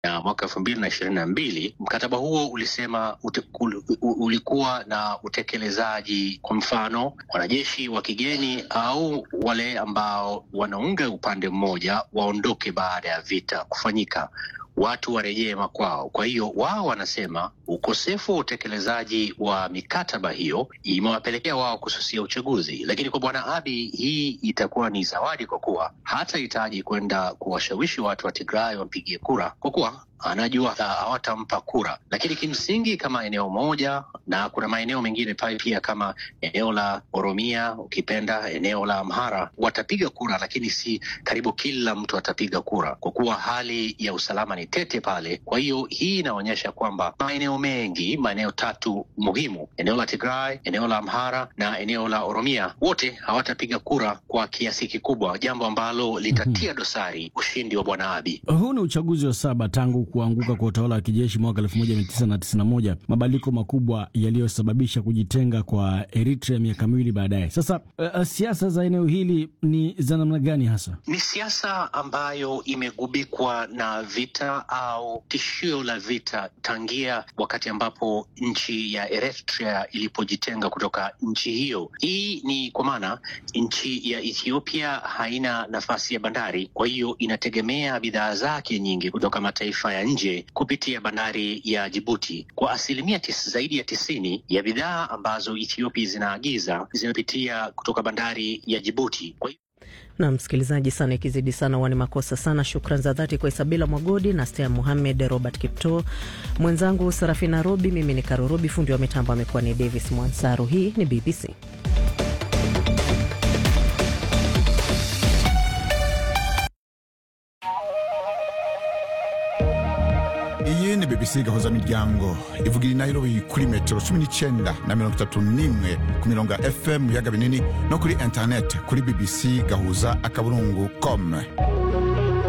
na mwaka elfu mbili na ishirini na mbili mkataba huo ulisema ute, ul, ulikuwa na utekelezaji, kwa mfano wanajeshi wa kigeni au wale ambao wanaunga upande mmoja waondoke baada ya vita kufanyika watu warejee makwao. Kwa hiyo wao wanasema ukosefu wa utekelezaji wa mikataba hiyo imewapelekea wao kususia uchaguzi, lakini kwa bwana Abiy hii itakuwa ni zawadi, kwa kuwa hatahitaji kwenda kuwashawishi watu wa Tigray wampigie kura, kwa kuwa anajua hawatampa kura. Lakini kimsingi kama eneo moja, na kuna maeneo mengine pale pia kama eneo la Oromia, ukipenda eneo la Amhara, watapiga kura, lakini si karibu kila mtu atapiga kura, kwa kuwa hali ya usalama ni tete pale. Kwa hiyo hii inaonyesha kwamba maeneo mengi, maeneo tatu muhimu, eneo la Tigray, eneo la Amhara na eneo la Oromia, wote hawatapiga kura kwa kiasi kikubwa, jambo ambalo litatia dosari ushindi wa bwana Abiy. Huu ni uchaguzi wa saba tangu kuanguka kwa utawala wa kijeshi mwaka 1991, mabadiliko makubwa yaliyosababisha kujitenga kwa Eritrea miaka miwili baadaye. Sasa uh, siasa za eneo hili ni za namna gani hasa? Ni siasa ambayo imegubikwa na vita au tishio la vita tangia wakati ambapo nchi ya Eritrea ilipojitenga kutoka nchi hiyo. Hii ni kwa maana nchi ya Ethiopia haina nafasi ya bandari, kwa hiyo inategemea bidhaa zake nyingi kutoka mataifa ya nje kupitia bandari ya Jibuti. Kwa asilimia tis, zaidi ya tisini ya bidhaa ambazo Ethiopia zinaagiza zinapitia kutoka bandari ya Jibuti. Kwa na msikilizaji sana, ikizidi sana wani makosa sana. Shukran za dhati kwa Isabila Mwagodi na Stea Muhamed, Robert Kipto, mwenzangu Sarafina Robi, mimi ni Karo Robi, fundi wa mitambo amekuwa ni Davis Mwansaru. Hii ni BBC. iyi ni bbc gahuza miryango ivugira inayirobi kuri metero cumi n'icyenda na mirongo itatu n'imwe ku mirongo ya fm mu biyaga binini no kuri interineti kuri bbc gahuza akaburungu com